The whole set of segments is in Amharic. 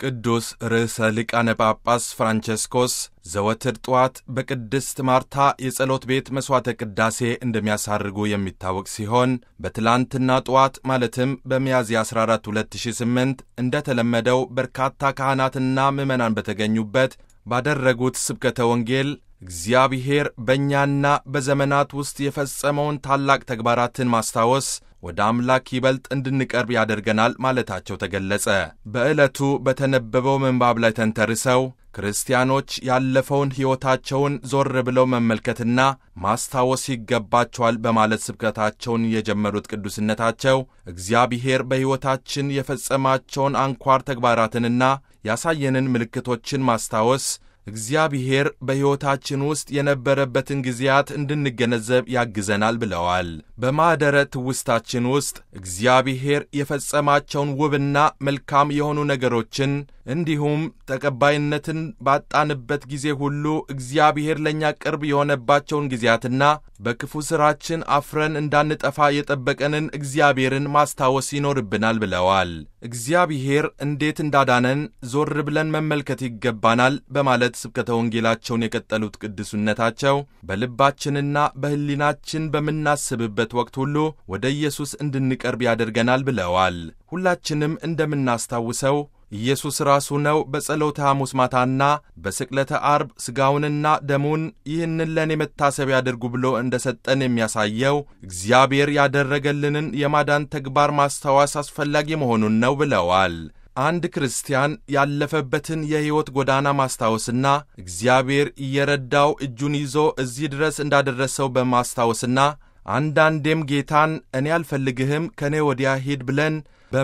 ቅዱስ ርዕሰ ሊቃነ ጳጳስ ፍራንቸስኮስ ዘወትር ጠዋት በቅድስት ማርታ የጸሎት ቤት መሥዋዕተ ቅዳሴ እንደሚያሳርጉ የሚታወቅ ሲሆን በትላንትና ጠዋት ማለትም በሚያዝያ 14 2008 እንደተለመደው በርካታ ካህናትና ምዕመናን በተገኙበት ባደረጉት ስብከተ ወንጌል እግዚአብሔር በእኛና በዘመናት ውስጥ የፈጸመውን ታላቅ ተግባራትን ማስታወስ ወደ አምላክ ይበልጥ እንድንቀርብ ያደርገናል ማለታቸው ተገለጸ። በዕለቱ በተነበበው ምንባብ ላይ ተንተርሰው ክርስቲያኖች ያለፈውን ሕይወታቸውን ዞር ብለው መመልከትና ማስታወስ ይገባቸዋል በማለት ስብከታቸውን የጀመሩት ቅዱስነታቸው እግዚአብሔር በሕይወታችን የፈጸማቸውን አንኳር ተግባራትንና ያሳየንን ምልክቶችን ማስታወስ እግዚአብሔር በሕይወታችን ውስጥ የነበረበትን ጊዜያት እንድንገነዘብ ያግዘናል ብለዋል። በማኅደረ ትውስታችን ውስጥ እግዚአብሔር የፈጸማቸውን ውብና መልካም የሆኑ ነገሮችን እንዲሁም ተቀባይነትን ባጣንበት ጊዜ ሁሉ እግዚአብሔር ለእኛ ቅርብ የሆነባቸውን ጊዜያትና በክፉ ሥራችን አፍረን እንዳንጠፋ የጠበቀንን እግዚአብሔርን ማስታወስ ይኖርብናል ብለዋል። እግዚአብሔር እንዴት እንዳዳነን ዞር ብለን መመልከት ይገባናል በማለት ስብከተ ወንጌላቸውን የቀጠሉት ቅዱስነታቸው በልባችንና በሕሊናችን በምናስብበት ወቅት ሁሉ ወደ ኢየሱስ እንድንቀርብ ያደርገናል ብለዋል። ሁላችንም እንደምናስታውሰው ኢየሱስ ራሱ ነው በጸሎተ ሐሙስ ማታና በስቅለተ አርብ ሥጋውንና ደሙን ይህንን ለእኔ መታሰቢያ ያድርጉ ብሎ እንደ ሰጠን የሚያሳየው እግዚአብሔር ያደረገልንን የማዳን ተግባር ማስታወስ አስፈላጊ መሆኑን ነው ብለዋል። አንድ ክርስቲያን ያለፈበትን የሕይወት ጎዳና ማስታወስና እግዚአብሔር እየረዳው እጁን ይዞ እዚህ ድረስ እንዳደረሰው በማስታወስና አንዳንዴም ጌታን እኔ አልፈልግህም ከእኔ ወዲያ ሂድ ብለን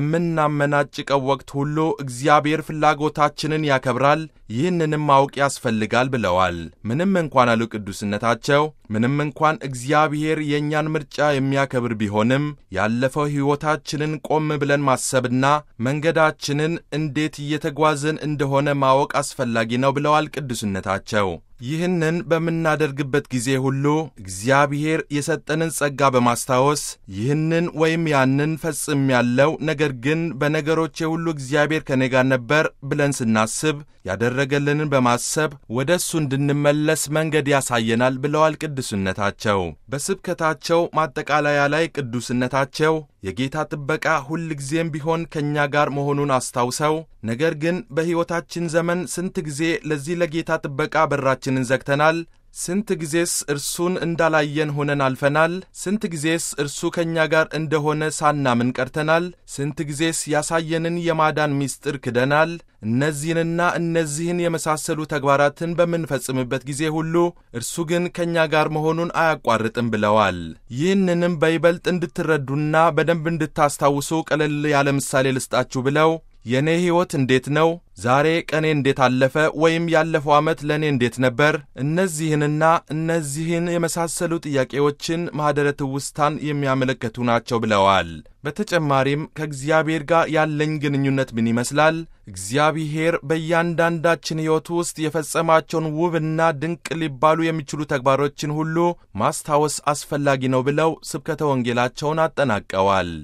በምናመናጭቀው ወቅት ሁሉ እግዚአብሔር ፍላጎታችንን ያከብራል። ይህንንም ማወቅ ያስፈልጋል ብለዋል። ምንም እንኳን አሉ ቅዱስነታቸው፣ ምንም እንኳን እግዚአብሔር የእኛን ምርጫ የሚያከብር ቢሆንም ያለፈው ሕይወታችንን ቆም ብለን ማሰብና መንገዳችንን እንዴት እየተጓዝን እንደሆነ ማወቅ አስፈላጊ ነው ብለዋል ቅዱስነታቸው። ይህንን በምናደርግበት ጊዜ ሁሉ እግዚአብሔር የሰጠንን ጸጋ በማስታወስ ይህንን ወይም ያንን ፈጽም ያለው ነገር ግን በነገሮቼ ሁሉ እግዚአብሔር ከኔ ጋር ነበር ብለን ስናስብ ያደረገልንን በማሰብ ወደ እሱ እንድንመለስ መንገድ ያሳየናል ብለዋል ቅዱስነታቸው። በስብከታቸው ማጠቃለያ ላይ ቅዱስነታቸው የጌታ ጥበቃ ሁል ጊዜም ቢሆን ከእኛ ጋር መሆኑን አስታውሰው ነገር ግን በሕይወታችን ዘመን ስንት ጊዜ ለዚህ ለጌታ ጥበቃ በራችንን ዘግተናል? ስንት ጊዜስ እርሱን እንዳላየን ሆነን አልፈናል? ስንት ጊዜስ እርሱ ከእኛ ጋር እንደሆነ ሳናምን ቀርተናል? ስንት ጊዜስ ያሳየንን የማዳን ምስጢር ክደናል? እነዚህንና እነዚህን የመሳሰሉ ተግባራትን በምንፈጽምበት ጊዜ ሁሉ እርሱ ግን ከእኛ ጋር መሆኑን አያቋርጥም ብለዋል። ይህንንም በይበልጥ እንድትረዱና በደንብ እንድታስታውሱ ቀለል ያለ ምሳሌ ልስጣችሁ ብለው የእኔ ሕይወት እንዴት ነው? ዛሬ ቀኔ እንዴት አለፈ? ወይም ያለፈው ዓመት ለእኔ እንዴት ነበር? እነዚህንና እነዚህን የመሳሰሉ ጥያቄዎችን ማኅደረ ትውስታን የሚያመለክቱ ናቸው ብለዋል። በተጨማሪም ከእግዚአብሔር ጋር ያለኝ ግንኙነት ምን ይመስላል? እግዚአብሔር በእያንዳንዳችን ሕይወት ውስጥ የፈጸማቸውን ውብና ድንቅ ሊባሉ የሚችሉ ተግባሮችን ሁሉ ማስታወስ አስፈላጊ ነው ብለው ስብከተ ወንጌላቸውን አጠናቀዋል።